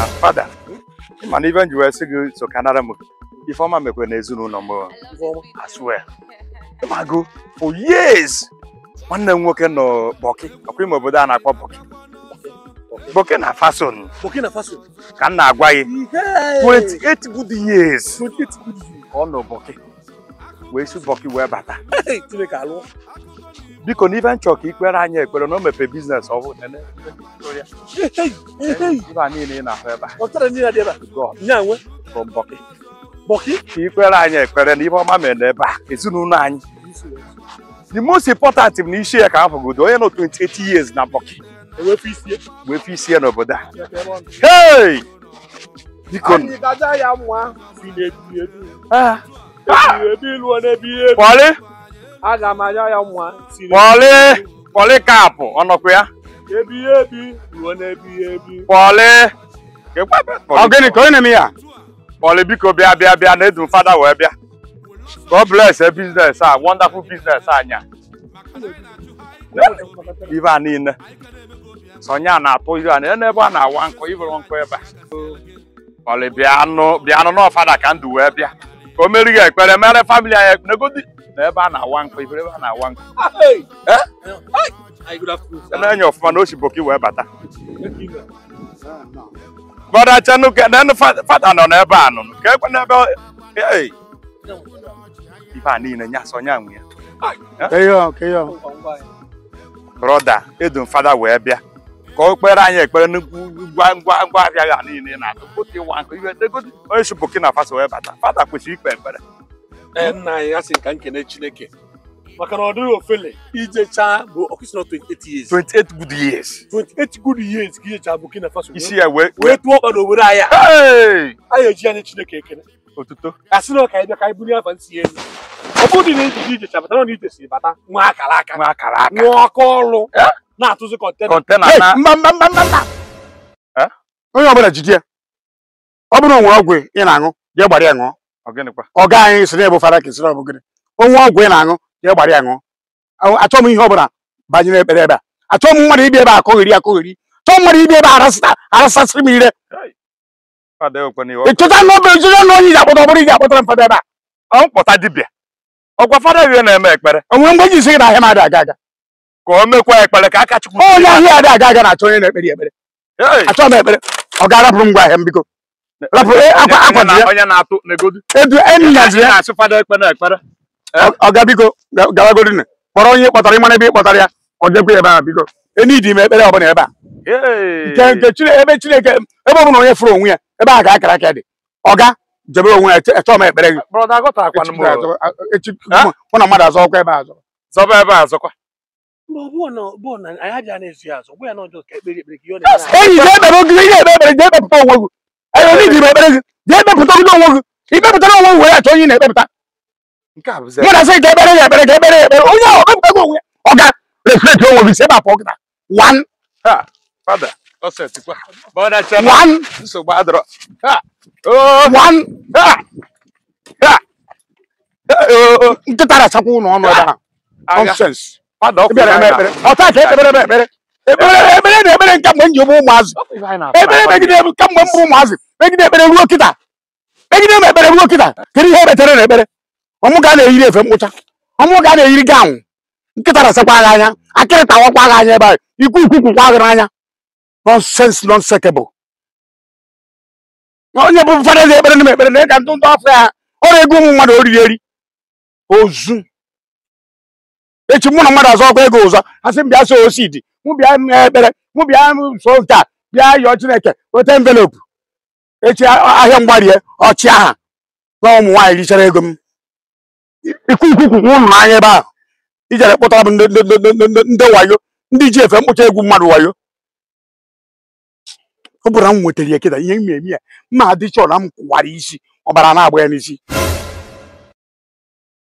fada mana ife m ji wee sị gị so kanara m ifeọma mekwe n'ezinụlọ m I swear ịmago for years nwanne m nwoke nọ bọki ọkwa ime obodo a na-akpọ bọki bọki na fason Burkina Faso. ka m na-agwa gị Ihe. 28 good years 28 good years. ka ọ nọ bọki wee si bọki wee bata Hey, Chineke alụọ. biko n'ife nchọ ka ikpere anyị ekpere na o mepe biznes ọhụụ nene Hey, hey, hey, hey. ife a niile ị na-ahụ ebe a Ọ tara ndị na-adị ebe a. God Nya nwe. from bọki Bọki. ka ikpere anyị ekpere na ife ọma mere n'ebe a ezinụlọ anyị the most important bụ na isi ya ka afọgodo onye nọ 28 years na bọki Ewepụ isi ya. wee fee isi ya n'obodo a Ebe ọ nọ. hey biko Anyị gaja ya nwa. Si na-ebi ebi. ah, Ebi ebi lụọ na-ebi ebi. pọlị Aga m aja ya nwa. Si pọlị pọlị kapụ ọnọkwa ya ebi ebi lụọ na-ebi ebi. pọlị Ọ gịnị ka onye na-eme ya? pọlị biko bịa bịa bịa na edu fada wee bịa God bless a business a wonderful business anya ife a niile sonya na-atụ ihe a na ebe a na-awa nkụ ibere nkụ ebe a pọlị bịanụ bịanụ n'ọfada ka ndụ wee bịa ka o meri gị ekpere mere famili anyị ekpere negodi na ebe a na-awa nkụ ibere ebe a na-awa nkụ Hey. Eh? Hey. Hi, good afternoon. sir. na-enye ọfụma na ochiboki wee bata Thank you, sir. Brother Chenuke, then fada nọ n'ebe a nụnụ ka ekwe n'ebe hey, ife a niile nya so nya nwe ya Ka ihe ọ, ka ihe ọ. Ngwa ngwa ya. brọda edum fada wee bịa ka o kpere anyị ekpere nnukwu ngwa ngwa ngwa ahịa ya niile na atụpụta ịwa nkụ ihe degodi onye si Burkina Faso wee bata fada kwesịrị ikpe ekpere Ee, nna anyị asị ka nkene Chineke maka na ọ dịghị ofele ijecha bụ ọkụsị na 28 years 28 good years 28 good years ka ijecha Burkina Faso isi ya wee wee tụọ ọkpa n'obodo anyị a. Hey! anyị eji anyị Chineke ekele otuto asị na ka anyị bịa ka anyị bunye afa nsị elu ọ bụrụ na ijiji ijecha bata na ọ ije si bata nwa akara aka nwa akara aka nwa aka ọrụ Eh? na-atụzi kọntena kọntena Hey, na mba mba mba mba mba. Eh? Onye ọbụla jide ya. Ọ bụrụ na o nwere ọgwụ ị na-aṅụ, jee gbara ya ṅụọ. ọ gịnịkwa Ọga anyị si na-ebu fara ka esi na ọbụgịrị. Onwe ọgwụ ị na-aṅụ, jee gbara ya ṅụọ. Ahụ- Achọghị m ihe ọbụla banyere ekpere ebe a. Achọghị m mmadụ ibi ebe a akọghịrị akọghịrị. Chọọ mmadụ ibi ebe a arasịta arasasịrị m ire. fada ekwe n'ihe Ị chọta n'obe ejire na onye iji akpọta ọ bụrụ iji akpọtara m fada ebe a. ọ mkpọta dibịa ọkwa fada ihe na-eme ekpere O nwere mgbe eji sị gị na ahịa m adị aga aga. ka o mekwa ekpere ka aka chukwu Onye ahịa adị aga aga na-achọ onye na-ekpere ya ekpere. Hey! Achọghị m ekpere. Ọ ga-arapụrụ m ngwa ahịa m biko. Rapụrụ eh, akwa Onye akwa na- dị ya. onye na-atụ negodi Edu enyi nyaziri ya. na-asị fada ekpere ekpere Ọ- ọga biko ga- gawagodi nne kpọrọ onye ị kpọtara ịmara ebe ị kpọtara ya ọ jekwa ebe ahụ biko enidi m ekpere ọbụla ebe a Hey! nke nke Chineke ebe Chineke ebe ọbụla onye fụrụ onwe ya ebe a ga-akara aka dị ọga jebe onwe ya chọọ m ekpere gị brọda agọtakwana Echi m ga-azọ- echi Ha? mụ na mmadụ azọ ọkwa ebe a azọ zọba ebe a zọkwa mgbe ọ bụọ na ọ bụọ na anyị abịa na-ezu ya azụ ọ bụọ ya na ọjọọ ka ekpere ekpere ka ihe ọ na-eme anyị. enyi jee ekpere oge ihe ekpe ekpere jee ekpepụta onwe gị enyi onye ji m ekpere gị jee ekpepụta gị onwe gị ikpepụtara onwe gị were achọ onye ị na-ekpepụta nke a bụzi mụ na sị ka ekpere ya ekpere ka ekpere ya ekpere onye ahụ ekpepụta gị onwe ya ọga reflekt onwe gị si ebe a pụọ kịta one ha fada ọsetikwa brọda chema one nsogbu adọrọ ha oo one ha ha oo nkịta na-achakwa ụlọ ọnụ ebe ahụ agha nonsens fada ọkụ ịbịara eme ekpere ọta ka ekpere eme ekpere ekpere ekpere na ekpere nke mgbe m ji bụ ụmụazị ekpere megide m kemgbe m bụ ụmụazị megide ekpere ruo kịta megide m ekpere ruo kịta kedu ihe ekpetere na ekpere ọmụ ga na-eyiri efe mkpụcha ọmụ ga na-eyiri gawnụ nkịta na-asakwa agha anya akịrị tawakwa agha anya ebe ahụ ikwu ikwu kwukwa agha n'anya nonsens nonsekebụl onye bụ fada eze ekpere na m ekpere na ka ntụ ntụ afọ ya ọrụ ego ụmụ mmadụ oriri eri ozu echi mụ na mmadụ azọ ọkwa ego ụzọ asị m bịa so osidi mụ bịa mee ekpere mụ bịa so nke a bịa yọọ chineke weta envelopu echi a- ahịa mgbarie ọchị aha na ụmụ nwaanyị richara ego m ikwu ikwu kwukwu ụnụ n'anya ebe ahụ ijere kpụtara m ndị ndị- ndị- ndị- ndị- ndị wayo ndị ji efe mkpụcha egwu mmadụ wayo ọ bụrụ na m nwetara ya kịta ihe m eme ya mma adịchọ na m kwụwara isi ọbara na-agba ya n'isi